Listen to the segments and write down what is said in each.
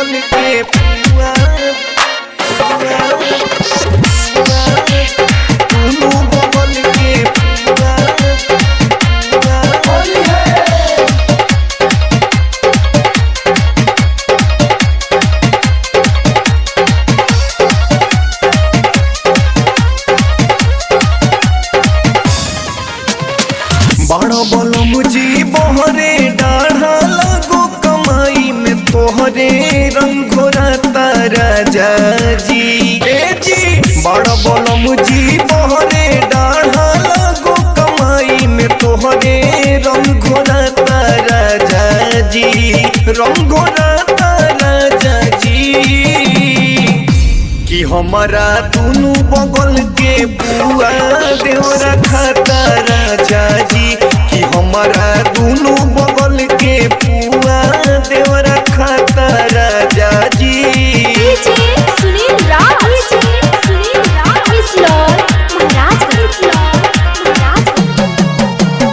बगल के पुआ पुआ, पुआ, दुनू बगल के पुआ पुआ। बड़ बल मुझी बहरे डाढ़ा लगो कमाई में तोहरे रंग घोरा तारा जी ए जी बड़ बल मुझी बहरे डाढ़ा लगो कमाई में तोहरे रंग घोरा तारा जी रंग घोरा तारा जी कि हमारा दुनू बगल के बुआ देवरा खाता राजा जी कि हमारा दुनू बगल के बुआ देवरा खाता राजा जी डीजे सुनील राज डीजे सुनील राज इस्लाम महाराज इस्लाम महाराज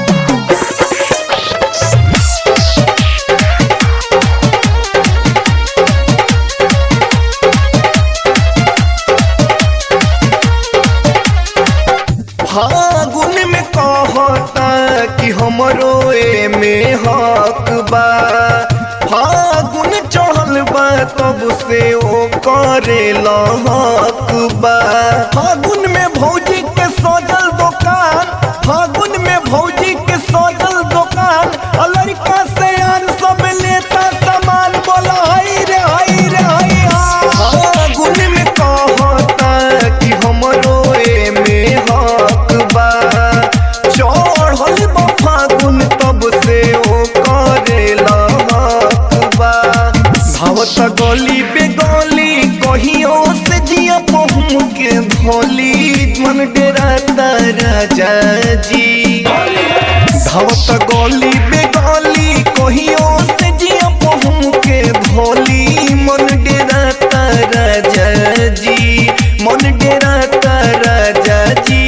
फागुन में कहता कि हमरो ए में हक बा फागुन चढ़ल बा तब से ओ करे हक बा फागुन में भौजी के सजल दुकान फागुन में भौजी के सजल दुकान आ लड़का से आन सब लेता सामान बोला हाय रे हाय रे हाय हा। फागुन में कहता कि हमरो ए में हक बा चढ़ल बा फागुन तब से ओ करेला हक बा भावत गली पे गली कहियो से जिया पहुँ के धोली मन डेरा राजा जी धावत गली पे गली कहियो से जिया पहुँ के धोली मन डेरा राजा जी मन डेरा राजा जी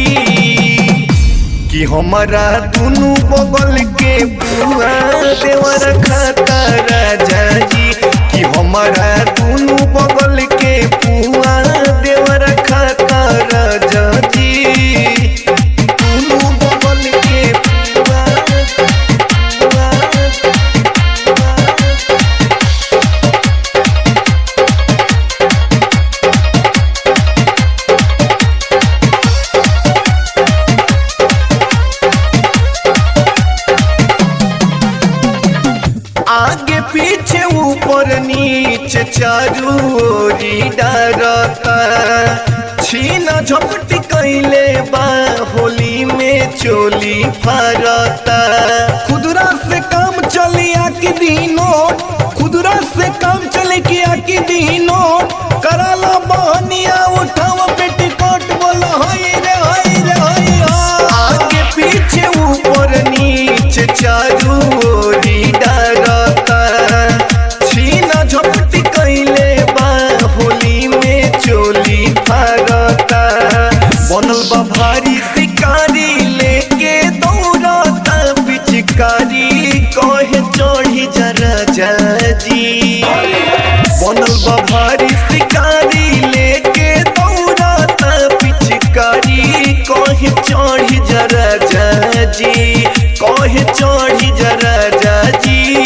कि हमारा दुनू बगल के बुआ देवर खाता राजा जी कि हमारा दुनू बगल के बुआ देवर खाता राजा जी दुनू बगल के बुआ बुआ, बुआ। आगे पीछे ऊपर नीचे चारू ओरी डरता छीना झपटी कैले बा होली में चोली फरता खुदरा से काम चली आकी दीनो खुदरा से काम चले की आकी दीनो कराला बहनिया उठाव पेटीकोट बोला हाय रे हाय रे हाय हा। आगे पीछे ऊपर नीचे चारू ओरी डरता छीना झपटी कैले बा होली में चोली फरता बनल बा भारी शिकारी लेके दौड़ता पिचकारी कहे चढ़ी जरा जी बनल बा भारी शिकारी लेके दौड़ता पिचकारी कहे चढ़ी जरा जी कहे चढ़ी जरा जी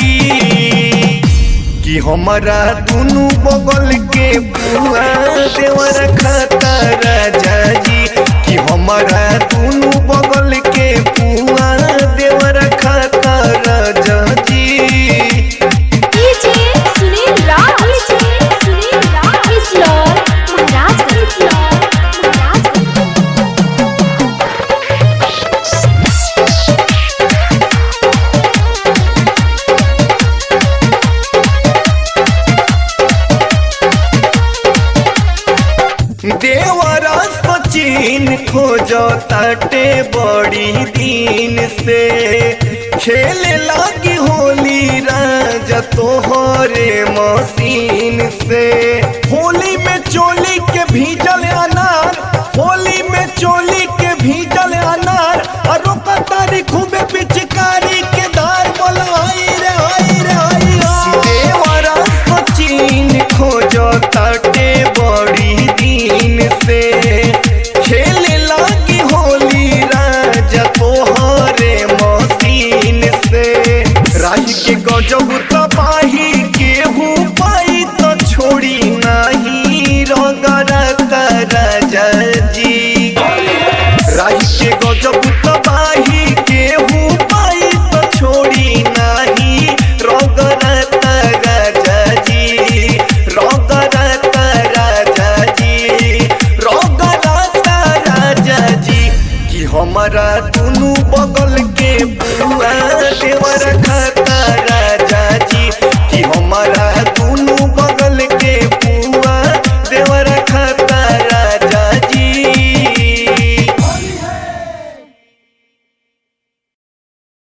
कि हमारा दुनू बगल के बुआ देवर खाता राजा जी कि हमारा दुनू बगल के बुआ देवर खाता राजा जी डीजे सुनील राज डीजे सुनील राज इस्लाम महाराज इस्लाम महाराज देवरा सचिन खोजो ताटे बड़ी दिन से खेले लागी होली राजा तोहरे मशीन से होली में चोली के भीजल अनार होली में चोली के भीजल अनार और रोका तारी खूबे पिचकारी के धार बोला हाय रे हाय रे हाय हा। देवरा सचिन चाही के गजब तबाही